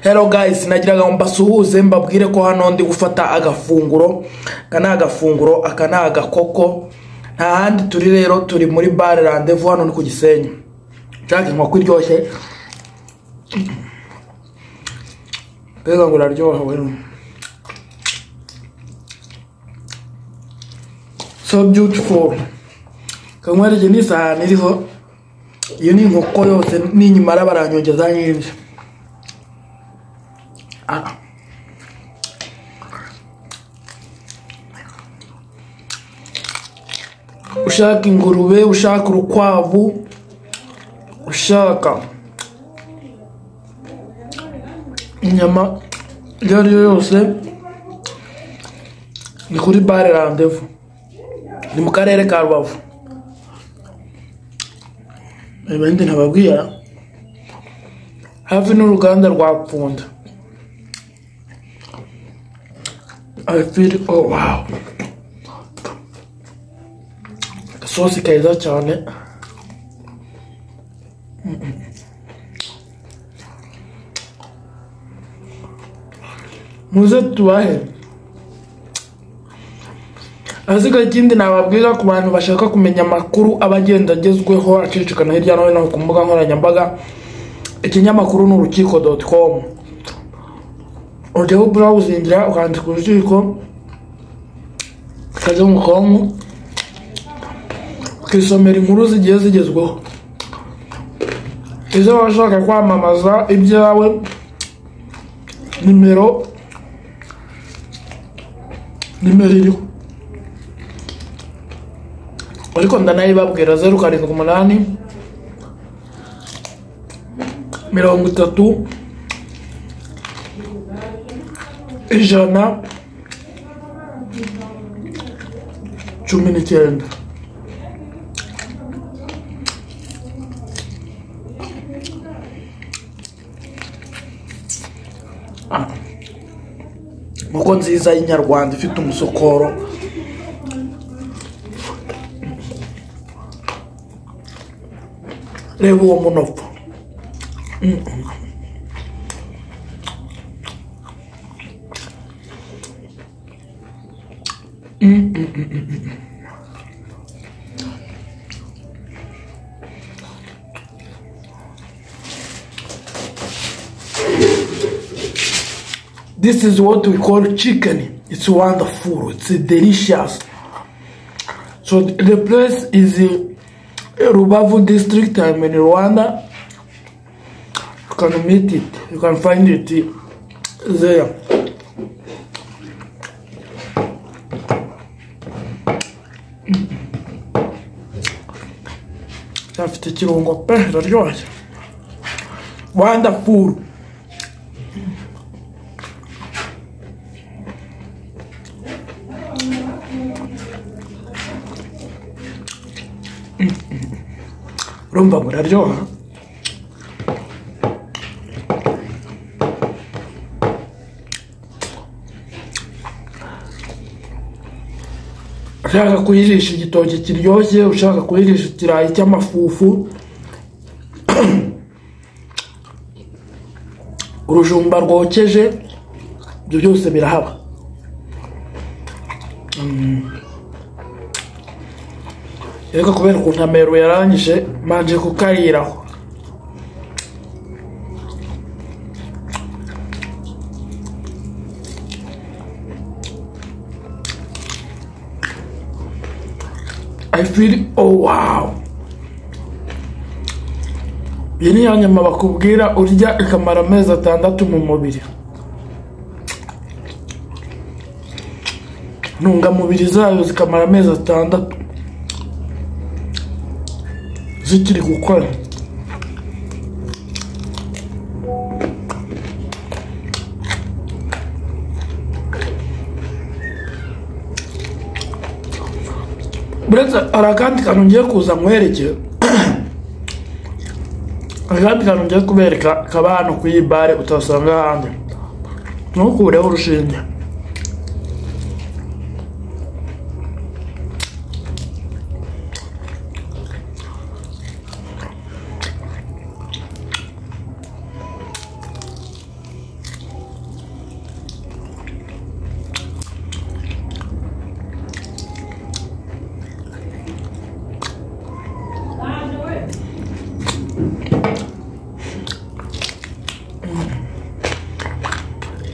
Hello guys nagiraga ngo mbasuhuze mbabwire ko hano ndi gufata agafunguro aka ni agafunguro aka ni agakoko nta handi turi rero turi muri bare randevu hano ni ku gisenyi nshaka inkoko iryoshye mbega ngo uraryohewe so beautiful kanywera ni isahani iriho iyo ni inkoko yose ninyimara baranyongeza nyinshi Ah. ushaka ingurube ushaka urukwavu ushaka inyama iyo ari yo yose ni kuri bare randevu ni mu karere ka rubavu ibindi ntababwira hafi n'uruganda rwa pfunda I feel oh wow agasosi keza cyane muze tubahe ahasiga ikindi nababwira ku bantu bashaka kumenya amakuru aba agenda agezweho acicikana hirya no hino ku mbuga nkoranyambaga ikinyamakuru ni urukiko doti komu ujyaho burawuzingira ukandika urukiko ukajya mu konko ukisomera inkuru zigiye zigezweho izo waba ushaka kwamamaza ibyawe nimero nimero iriho ariko ndanayibabwira zeru karindwi umunani mirongo itatu ijana cumi n'icyenda Ah. inkoko nziza y'inyarwanda ifite umusokoro reba uwo munopfu This is what we call chicken. It's wonderful. It's delicious. So the place is in Rubavu district. I'm in Rwanda. You can meet it. You can find it there. afite ikirungo pe iraryoshye wonderful urumva ngo uraryoha ushaka kuyirisha igitoki kiryoshye ushaka kuyirisha ikirayi cy'amafufu urujumba rwokeje ibyo byose birahaba ariko kubera ukuntu amero yarangije manje kukariraho I feel oh wow iyi ni ya nyama bakubwira urya ikamara amezi atandatu mu mubiri intungamubiri zayo zikamara amezi atandatu zikiri gukora buretse hari akandi kantu ngiye kuza nkwereke akandi kantu ngiye kubereka kaba hano ku iyi bare utasanga ahandi ntukureho urushinge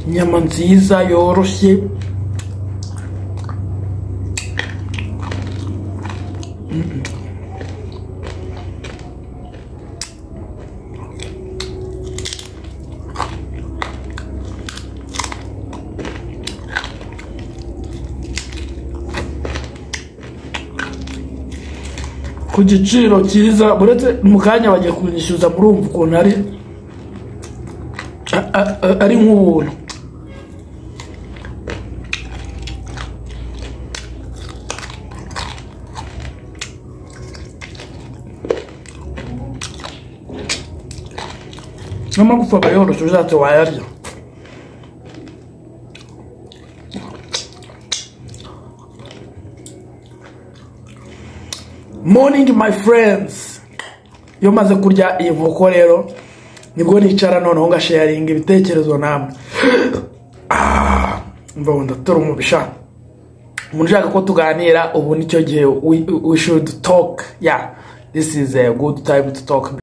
inyama nziza yoroshye ku giciro cyiza uretse mu kanya bagiye kunyishyuza murumva ukuntu ari a- a- a- ari nk'ubuntu n'amagufa aba yoroshye ushatse wayarya morning my friends iyo maze kurya iyi nkoko rero nibwo nicara noneho ngasharinga ibitekerezo namwe Ah, umva wenda turi umubisha umuntu ushaka ko tuganira ubu nicyo gihe we, we should talk yeah this is a good time to talk